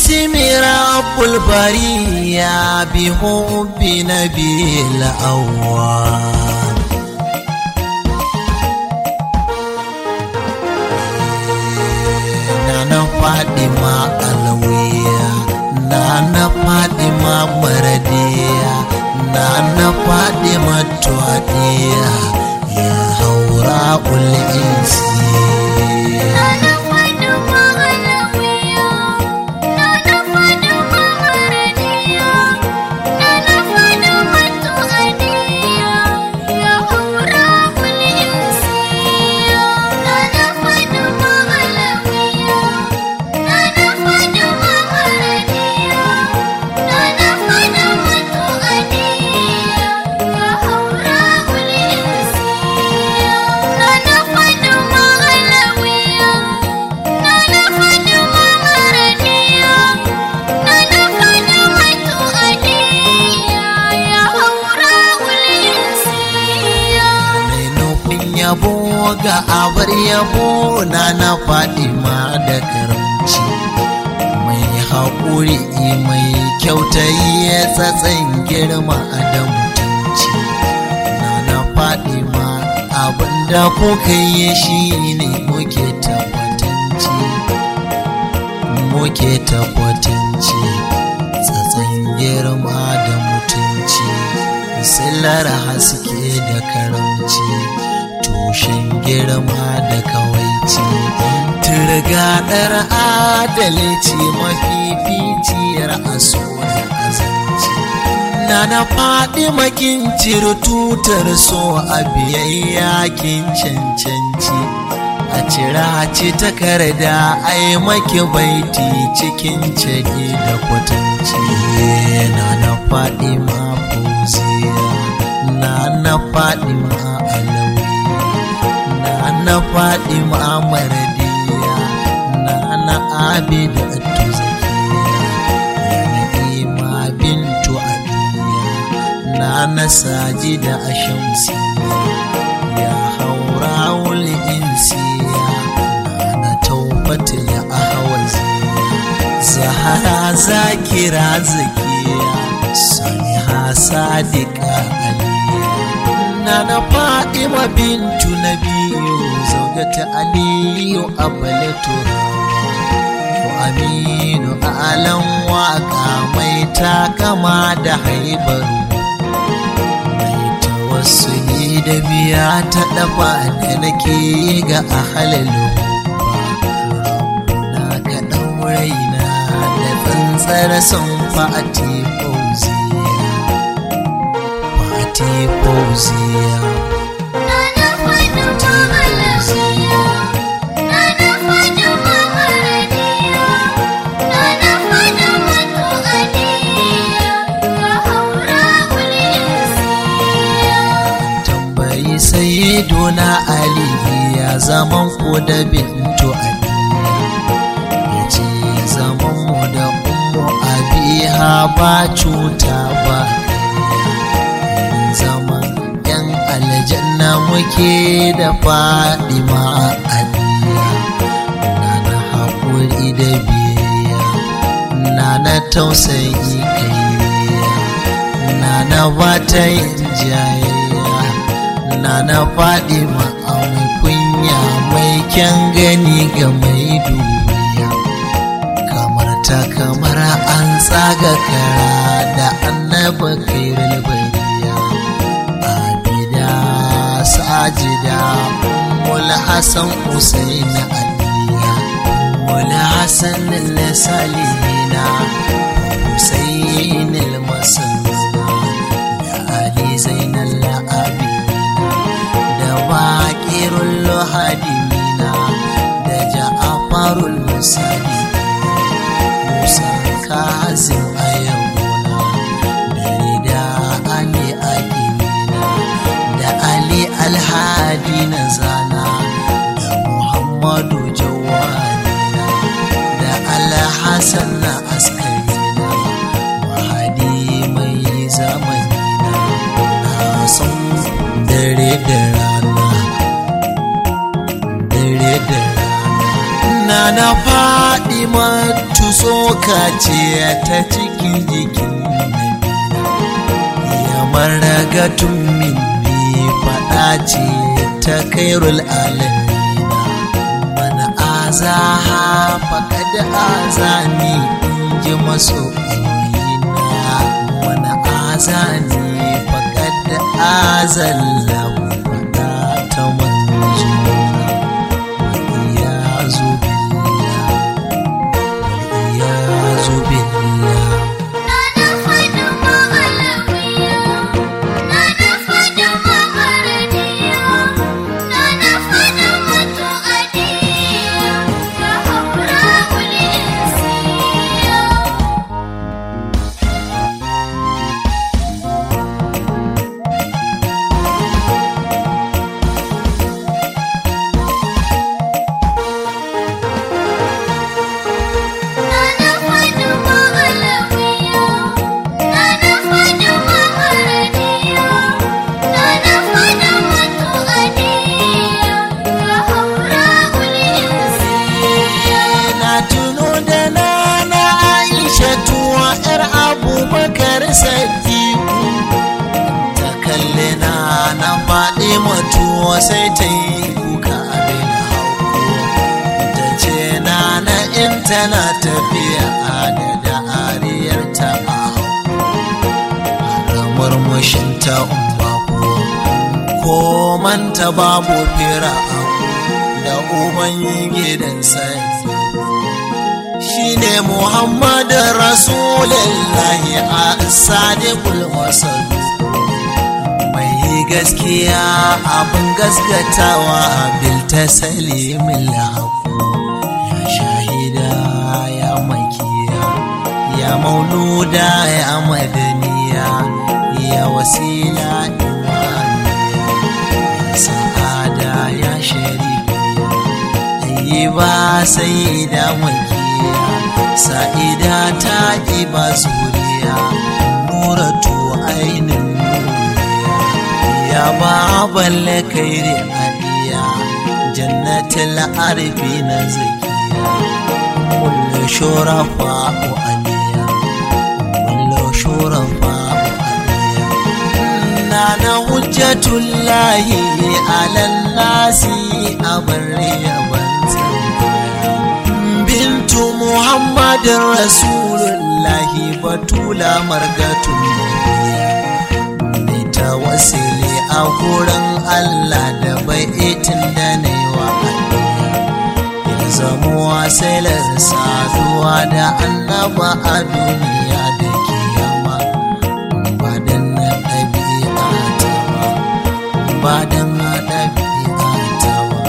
اسمي رب البرية بحب نبي الأول Nana Fatima Alawiya Nana Fatima Maradiya Nana Fatima Tuwadiya Ya haura ul'insi Nana Fatima Alawiya, Nana Fatima Maradiya, Nana Fatima Tuadiya, Ya Haura Insiya. Nana Fatima Alawiya, Nana Fatima Maradiya, Nana Fatima Tuadiya, Ya Haura Insiya. Nana Fatima Alawiya, Nana Fatima Maradiya, Nana Fatima Tuadiya, Ya Haura Insiya. mai nufin yabo ga abar yabo na na Fatima da karamci mai haƙuri mai kyautayi ya tsatsan girma da mutunci na na Fatima abinda kuka yi shi ne muke tabbatanci muke tabbatanci tsatsan girma da mutunci sillar haske da karamci tushen girma da kawaici turgaɗar adalci mafificiyar aso da azanci na na faɗi makin tutar so a biyayya kin cancanci a cira ci takarda ai maki baiti cikin ciki da kwatanci na na faɗi ma fauziya na na faɗi ma alawiya na na faɗi ma maradiya na na abida tuzakiya ya na bintu abiya na na sajida a shamsiya ya haura wuli insiya na na taubata ya ahawaziya zahara zakira zakiya saliha sadiqa aliya na na fatima bintu nabiyu zaujata aliyu abalatu to aminu alan waka mai takama da haibaru mai tawassuli da biya ta dafa da nake ga ahalalu na ka ɗauraina da tsantsar son fa'ati fauziya fa'ati fauziya Nana Fatima Alawiya, Nana Fatima Maradiya, Nana Fatima Tuadiya, Ya Haura Insiya. tambayi sai dona ali ya zaman ku da bintu aliya ya ce zaman mu da ummu abiha ba cuta ba irin zaman yan aljanna muke da fadima aliya na na haƙuri da biyayya na na tausayi kaiya na na bata yin jayayya na na faɗi mai kunya mai kyan gani ga mai duniya kamar ta kamar an tsaga kara da annaba kairul bariya abida sajida mula hassan usain aliya mula hassan salihina husain al-masanna da ali zainal abidina da baƙirun lohadimina da ja'afarul musali musa kazim ayyabuna da rida ali akimina da ali alhadi na zana da muhammadu jawanina da alhassan na askarina mahadi mai zamanina na son dare da rana dare da rana na na Fadima tusoka ce ta cikin jikin nabi ya maragatun minni faɗa ce ta kairul alamina mana azaha faƙad azani in ji masoyina mana azani faƙad azallahu faɗa ta manzona waliyazu billah waliyazu billah Nana Fatima Alawiya, Nana Fatima Maradiya, Nana Fatima Tuadiya, ya haura ulinsiya. Nana Fatima Alawiya, Nana Fatima Maradiya, Nana Fatima Tuadiya, ya haura ulinsiya. na tuno da nana aisha tuwa yar abubakar sadiku ta kalli na na faɗi matuwa sai ta yi kuka abin hauko ta ce nana in tana tafiya da ariyar ta a hauko murmushin ta umma ko manta babu fira da uban gidan sai shine Muhammadu Rasulullahi a sadiqul wasal mai gaskiya abin gaskatawa bil taslimil haqu ya shahida ya makiya ya mauluda ya madaniya ya wasila imaniya ya sa'ada ya sharifiya yi ba sai da makiya sa'ida ta ba zuriya nuratu ainin nuriya ya ba balle kairi aliya jannatul arfi na zakiya kullu shurafa wa aliya kullu shurafa wa aliya nana hujjatullahi alan nasi abarriya bintu muhammadin rasulullahi batula margatun mai tawassuli a gurin allah da bai itin da na yi wa ya zamo wasilar saduwa da annaba a duniya da kiyama ba dan na ɗabi'a ta ba ba dan na ɗabi'a ta ba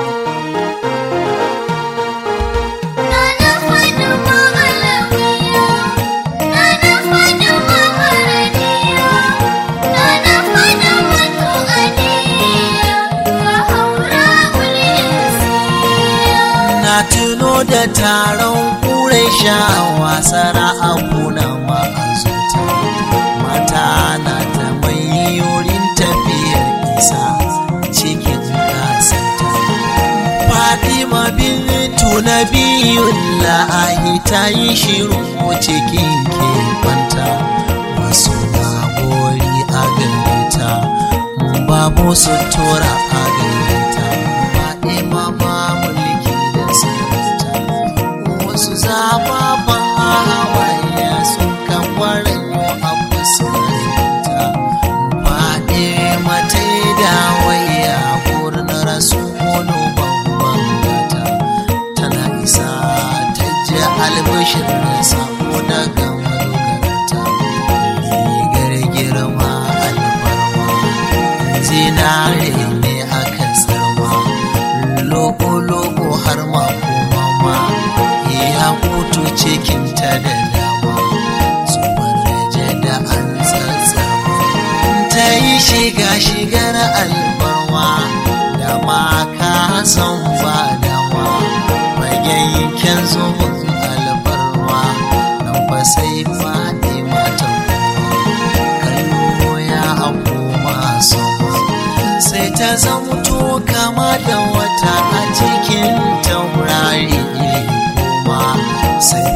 Nana Fatima Alawiya, Nana Fatima Maradiya, Nana Fatima Tuadiya, ya haura ulinsiya. na tuno da taron ƙurai shawa sara a kuna ma'azuta mata na ta mai yorin tafiyar isa cikin gasanta fatima bintu na biyun la'ahi ta yi shiru cikin ke kwanta wasu na gori a gareta babu sutura a gareta fatima ma mulki da sarauta wasu zababban hawaye sun kan waranyo a fuskanta faɗe mata da waya gurin rasu wani babban gata tana isa ta ji albishir da sako daga madogarta rigar girma alfarma zinare ne aka tsarma loko-loko har ma kuma ma ya hutu cikinta da dama zubar raje da an tsatsarma ta yi shiga shigar alfarma da ma ka san ba dama magayyanken zubin alfarma nan ba sai faɗi mata kallo ya koma sama sai ta zamto kama da wata a cikin taurari kuma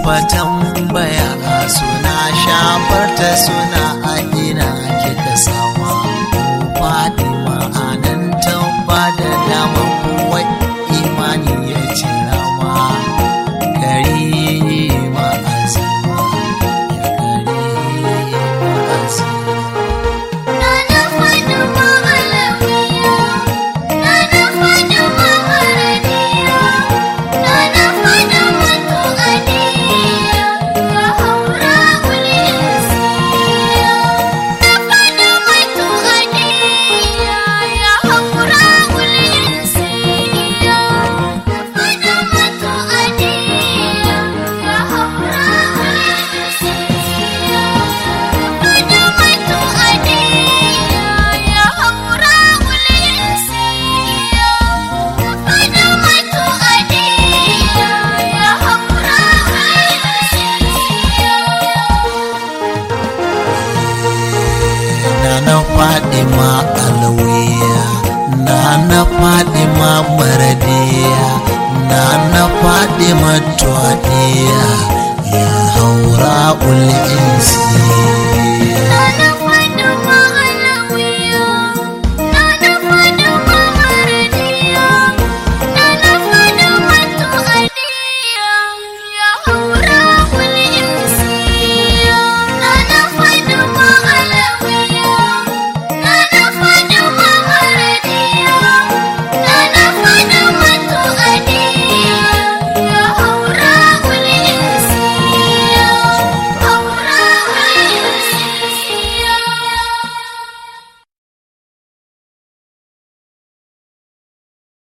fa tambaya suna shafarta suna a ina kika sama Fatima anan tamba da dama wai imani ya ce rama karima azima ya karima azima Nana Fatima Alawiya, Nana Fatima Maradiya, Nana Fatima Tuadiya, ya haura ulisiya. Nana Fatima Tuadiya, ya haura ulisiya. Fatima Tuadiya, ya haura ulisiya. Nana Fadima Alawiya Nana Fadima Maradiya Nana Fadima Tuadiya Ya haura ul insi